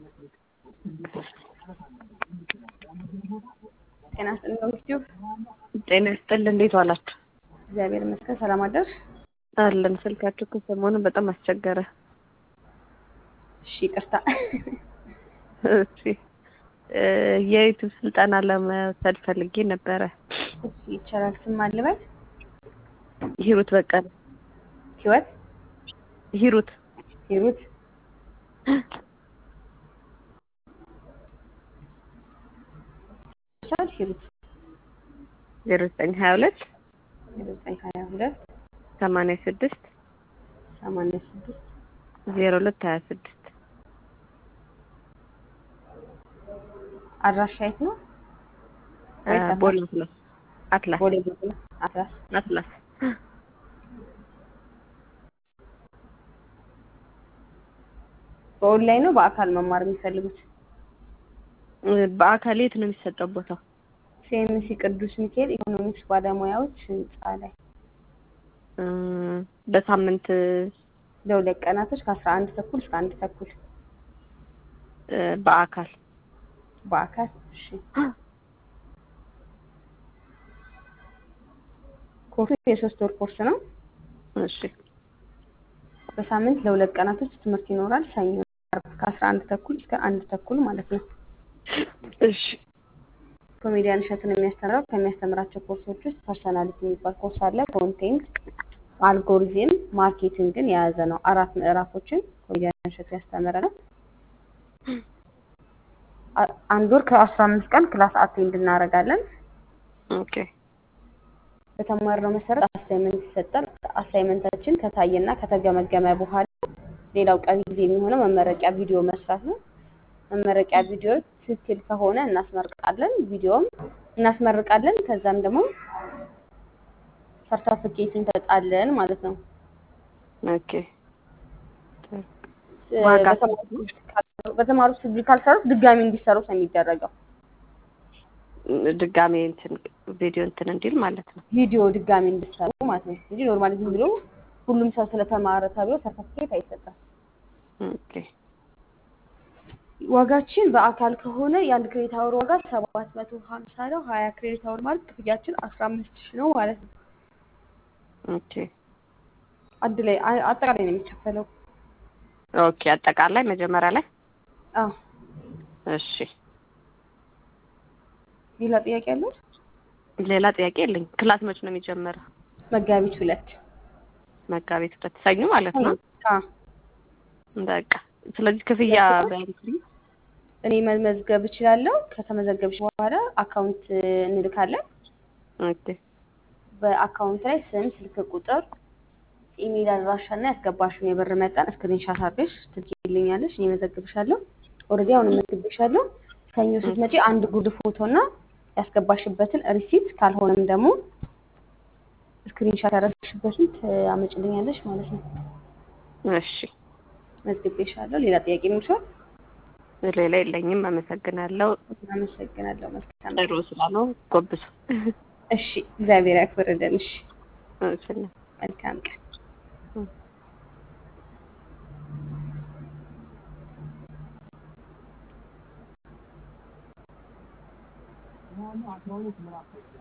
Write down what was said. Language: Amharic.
ጤና ይስጥልኝ በምስቲው ጤና ይስጥልኝ። እንዴት ዋላችሁ? እግዚአብሔር ይመስገን። ሰላም አደርሽ? አለን። ስልካችሁ እኮ ሰሞኑን በጣም አስቸገረ። እሺ ይቅርታ። እሺ የዩቱብ ስልጠና ለመውሰድ ፈልጌ ነበረ። እሺ ይቻላል። ስም አልበል? ሂሩት በቀለ። ህይወት ሂሩት ሂሩት ይቻላል። ሂሩት ዜሮ ዘጠኝ ሀያ ሁለት ዜሮ ዘጠኝ ሀያ ሁለት ሰማንያ ስድስት ሰማንያ ስድስት ዜሮ ሁለት ሀያ ስድስት አድራሻ የት ነው? ቦሌ አትላስ አትላስ ቦሌ ቦሌ አትላስ አትላስ በኦንላይን ነው በአካል መማር የሚፈልጉት? በአካል የት ነው የሚሰጠው ቦታው? ሲኤምሲ ቅዱስ ሚካኤል ኢኮኖሚክስ ባለሙያዎች ህንፃ ላይ በሳምንት ለሁለት ቀናቶች ከአስራ አንድ ተኩል እስከ አንድ ተኩል በአካል በአካል እሺ። ኮርሱ የሶስት ወር ኮርስ ነው። እሺ በሳምንት ለሁለት ቀናቶች ትምህርት ይኖራል። ሰኞ፣ ዓርብ ከአስራ አንድ ተኩል እስከ አንድ ተኩል ማለት ነው። እሺ ኮሜዲያን እሸቱን የሚያስተምረው ከሚያስተምራቸው ኮርሶች ውስጥ ፐርሰናሊቲ የሚባል ኮርስ አለ። ኮንቴንት፣ አልጎሪዝም፣ ማርኬቲንግን የያዘ ነው። አራት ምዕራፎችን ኮሜዲያን እሸቱ ያስተምረናል። አንድ ወር ከአስራ አምስት ቀን ክላስ አቴንድ እናደርጋለን። ኦኬ በተማርነው መሰረት አሳይመንት ይሰጣል። አሳይመንታችን ከታየና ከተገመገመ በኋላ ሌላው ቀሪ ጊዜ የሚሆነው መመረቂያ ቪዲዮ መስራት ነው። መመረቂያ ቪዲዮ ትክክል ከሆነ እናስመርቃለን፣ ቪዲዮም እናስመርቃለን። ከዛም ደግሞ ሰርተፍኬት እንሰጣለን ማለት ነው። ኦኬ ዋጋ በተማሩት ዲግሪ ካልሰሩት ድጋሚ እንዲሰሩት ነው የሚደረገው። ድጋሜ እንትን ቪዲዮ እንትን እንዲል ማለት ነው። ቪዲዮ ድጋሚ እንዲሰሩ ማለት ነው እንጂ ኖርማሊ ዝም ብሎ ሁሉም ሰው ስለተማረ ተብሎ ሰርተፍኬት አይሰጣም። ኦኬ ዋጋችን በአካል ከሆነ የአንድ ክሬዲት አወር ዋጋ ሰባት መቶ ሀምሳ ነው። ሀያ ክሬዲት አወር ማለት ክፍያችን አስራ አምስት ሺህ ነው ማለት ነው። ኦኬ አንድ ላይ አ- አጠቃላይ ነው የሚከፈለው። ኦኬ አጠቃላይ መጀመሪያ ላይ አዎ እሺ። ሌላ ጥያቄ ያለው? ሌላ ጥያቄ የለኝም። ክላስ መች ነው የሚጀመረው? መጋቢት ሁለት መጋቢት ሁለት ሰኞ ማለት ነው። አዎ በቃ ስለዚህ ክፍያ በእንትን እኔ መመዝገብ እችላለሁ። ከተመዘገብሽ በኋላ አካውንት እንልካለን። ኦኬ በአካውንት ላይ ስም፣ ስልክ ቁጥር፣ ኢሜይል አድራሻ እና ያስገባሽውን የብር መጠን ስክሪንሻት አድርገሽ ትልኪልኛለሽ። እኔ መዘግብሻለሁ። ኦልሬዲ አሁን መዝግብሻለሁ። ሰኞ ስትመጪ አንድ ጉርድ ፎቶ እና ያስገባሽበትን ሪሲት ካልሆነም ደግሞ ስክሪንሻት ያደረግሽበትን ታመጭልኛለሽ ማለት ነው። እሺ። መዝግቤሻለሁ። ሌላ ጥያቄ ይኖርሻል? ሌላ የለኝም። አመሰግናለሁ። አመሰግናለሁ። መልካም ጥሩ ስላለው ጎብሱ። እሺ፣ እግዚአብሔር ያክብርልን። እሺ፣ እሺ መልካም ቀን። አስራ ሁለት ምዕራፍ